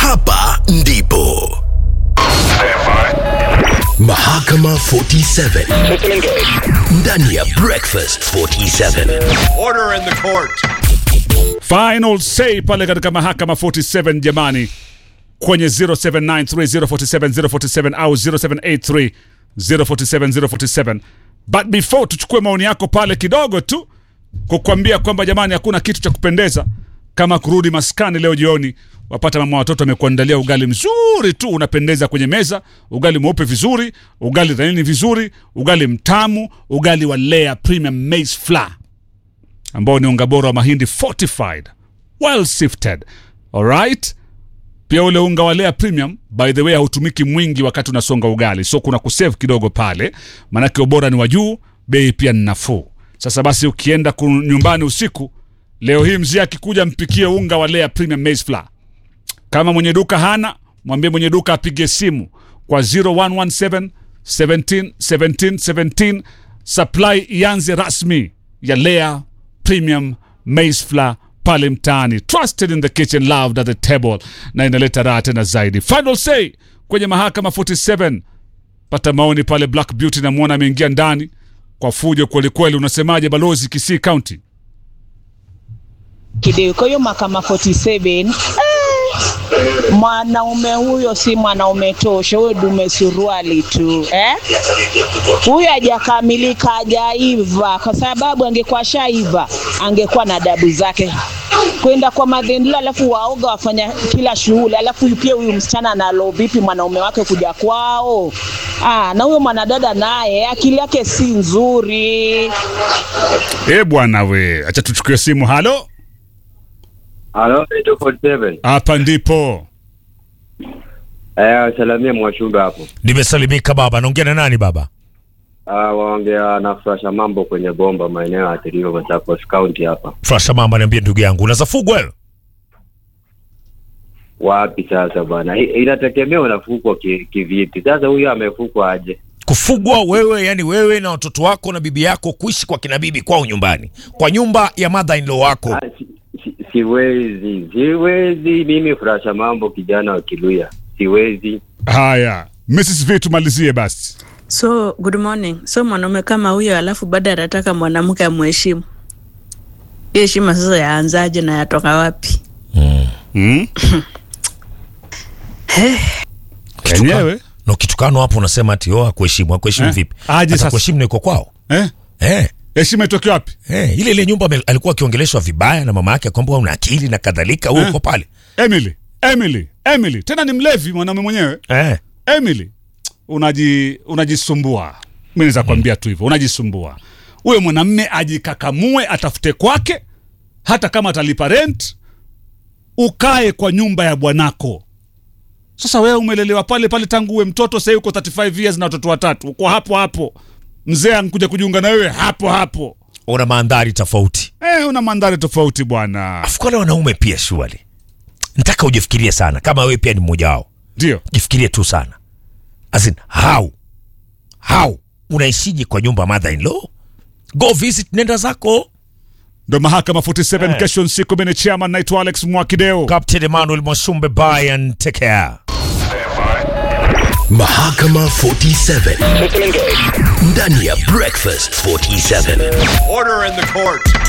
hapa ndipo Mahakama 47 ndani ya Breakfast 47. Order in the court. Final say pale katika mahakama 47 jamani, kwenye 0793047047 au 0783047047. But before tuchukue maoni yako pale kidogo tu kukwambia kwamba jamani, hakuna kitu cha kupendeza kama kurudi maskani leo jioni, wapata mama watoto amekuandalia ugali mzuri tu unapendeza kwenye meza, ugali mweupe vizuri, ugali laini vizuri, ugali mtamu, ugali wa Lea Premium Maize Flour ambao ni unga bora wa mahindi fortified well sifted alright pia ule unga wa Lea premium by the way hautumiki mwingi wakati unasonga ugali so kuna kusave kidogo pale maanake ubora ni wa juu bei pia ni nafuu sasa basi ukienda ku- nyumbani usiku leo hii mzee akikuja mpikie unga wa Lea premium maize flour kama mwenye duka hana mwambie mwenye duka apige simu kwa 0117 17 17 17 supply ianze rasmi ya Lea Premium Maize Flour pale mtaani trusted in the kitchen loved at the table na inaleta raha tena zaidi final say kwenye mahakama 47 pata maoni pale Black Beauty namwona ameingia ndani kwa fujo kwelikweli unasemaje balozi Kisii County Kideo. Kwa hiyo mahakama 47 eh, mwanaume huyo si mwanaume tosha, huyo dume suruali tu eh? Huyo hajakamilika, hajaiva, kwa sababu angekuwa shaiva angekuwa na adabu zake kwenda kwa madhendila, alafu waoga wafanya kila shughuli, alafu pia huyu msichana analo vipi mwanaume wake kuja kwao? Ah, na huyo mwanadada naye akili yake si nzuri. eh bwana we acha tuchukue simu halo Halo, 847. hapa ndipo Eh, salamia mwashumba hapo. Nimesalimika baba, naongea na nani baba? Ah, waongea na Frasha mambo kwenye bomba maeneo ya Tiriva Machakos County hapa. Frasha mama, niambie ndugu yangu, unazafugwa wewe? Wapi sasa bwana? I- Inategemea unafukwa ki- kivipi. Sasa huyu amefukwa aje? Kufugwa wewe, yani wewe na watoto wako na bibi yako kuishi kwa kina bibi kwao nyumbani, kwa nyumba ya mother in law wako. Ah, si, si, siwezi, siwezi mimi Frasha mambo kijana wa Kiluya. Siwezi. haya Mrs. V tumalizie basi So good morning. So mwanaume kama huyo, alafu baada anataka mwanamke amheshimu. Hiyo heshima sasa yaanzaje na yatoka wapi? hmm? enyewe Na ukitukano hapo unasema ati oh, hakuheshimu. Hakuheshimu Eh, vipi? aje Hata sasa? kuheshimu na iko kwao. eh? Eh. heshima itoke wapi Eh, ile ile nyumba ame- alikuwa akiongeleshwa vibaya na mama yake kwamba una akili na kadhalika, wewe Eh. uko pale. Emily, Emily, Emily, tena ni mlevi mwanaume mwenyewe. Eh. Emily, unaji unajisumbua. Mimi naweza kwambia tu hivyo, unajisumbua. Huyo mwanamme ajikakamue, atafute kwake, hata kama atalipa rent, ukae kwa nyumba ya bwanako. Sasa wewe umelelewa pale pale tangu uwe mtoto, sasa uko 35 years na watoto watatu, uko hapo hapo. Mzee ankuja kujiunga na wewe hapo hapo. Una mandhari tofauti. Eh, una mandhari tofauti bwana. Afu wale wanaume pia shuali. Nataka ujifikirie sana kama wewe pia ni mmoja wao. Ndio. jifikirie tu sana as in how how unaishije kwa nyumba mother in law go visit nenda zako Ndo mahakama 47 Eh. kesho siku mimi ni chairman naitwa Alex Mwakideo. captain emmanuel mwashumbe bye and take care Mahakama 47 ndani ya Breakfast 47. Order in the court.